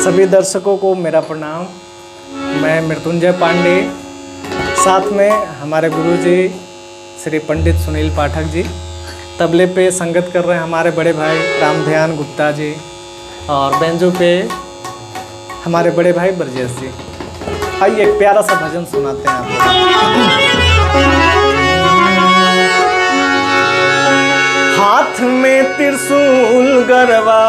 सभी दर्शकों को मेरा प्रणाम मैं मृत्युंजय पांडे साथ में हमारे गुरुजी श्री पंडित सुनील पाठक जी तबले पे संगत कर रहे हैं हमारे बड़े भाई रामध्यान गुप्ता जी और बेंजो पे हमारे बड़े भाई ब्रजेश जी आइए एक प्यारा सा भजन सुनाते हैं आपको हाथ में त्रिशूल गरबा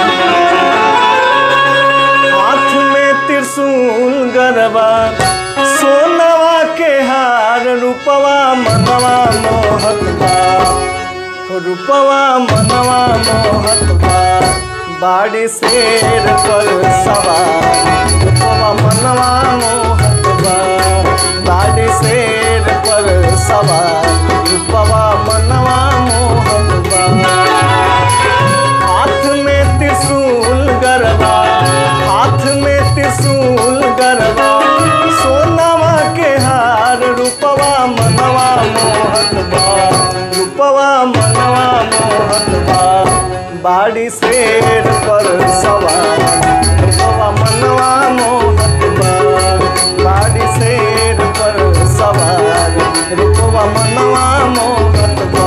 हाथ में त्रिशूल गरबा सोनवा के हार रूपवा मनवा मोहत बा रूपवा मनवा मोहत बा बाड़ी शेर पर सवार रूपवा मनवा मोहत बा बाड़ी शेर पर सवार रूपवा मनवा मोहत बा हाथ में त्रिशूल गरबा हाथ में त्रिशूल गरबा सोनावा के हार रूपवा मनवा मोहत बा रूपवा मनवा मोहत बा बाड़ी शेर पर सवार रूपवा मनवा मोहत बा बाड़ी शेर पर सवार रूपवा मनवा मोहत बा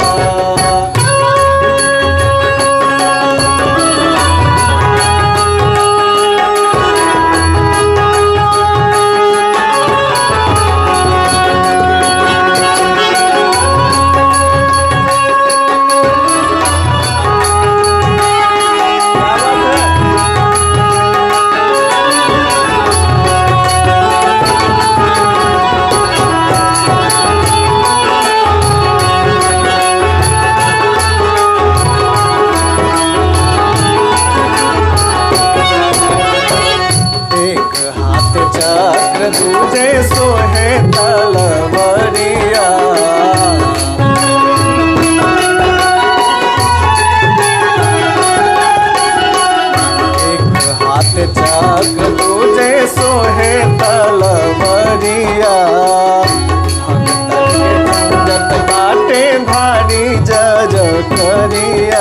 एक हाथ चक्र दूजे सोहे तलवरिया एक हाथ चक्र दूजे सोहे तलवरिया भक्तन के पूजत बाटे भारी जज करिया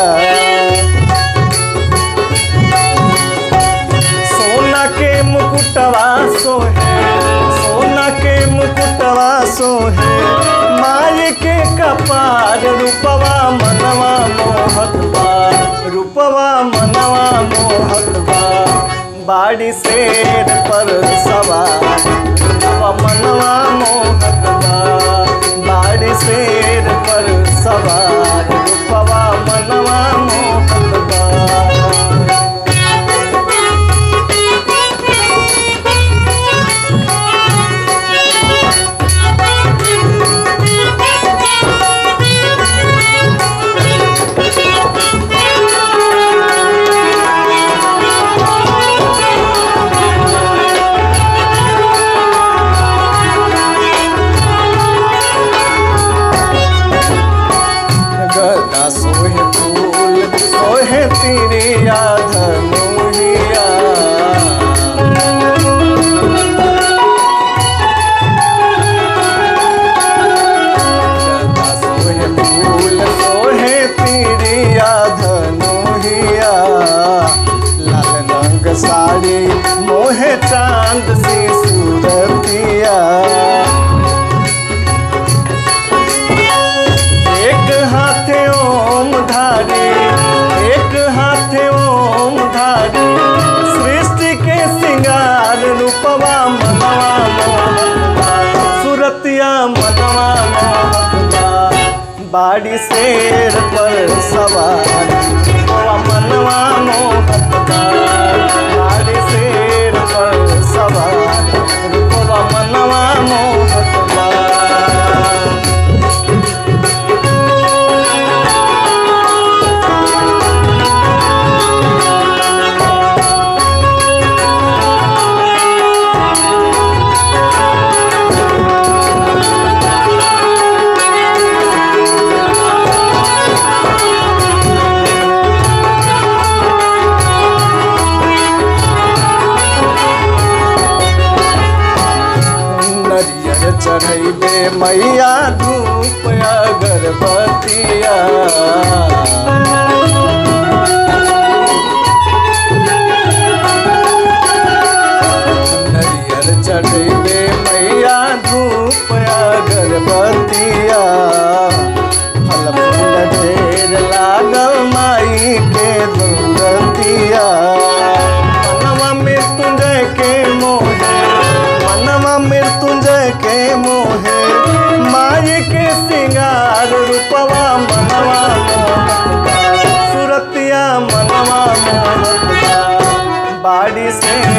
सोना के मुकुटवा सोहे सोना के मुकुटवा सोहे माय के कपार रूपवा मनवा मोहत बा रूपवा मनवा मोहत बा बाड़ी शेर पर सवार रूपवा मनवा मोहत बा बाड़ी शेर पर सवार रूपवा मनवा मोहत बा गदा सोहे फूल सोहे तिरिया धनुहिया गदा सोहे फूल सोहे तिरिया धनुहिया लाल रंग साड़ी मोहे चांद सी सूरतिया एक हाथे ओम धारी एक हाथे ओम धारी सृष्टि के सिंगार रूपवा मनवा मोहतबा सुरतिया मनवा मोहतबा बाड़ी शेर पर सवार रूपवा मनवा मोहतबा बाड़ी शेर पर सवार रूपवा मनवा मोहतबा नरियर चढ़ैबे मैया धूप अगरबत्तिया गाड़ी से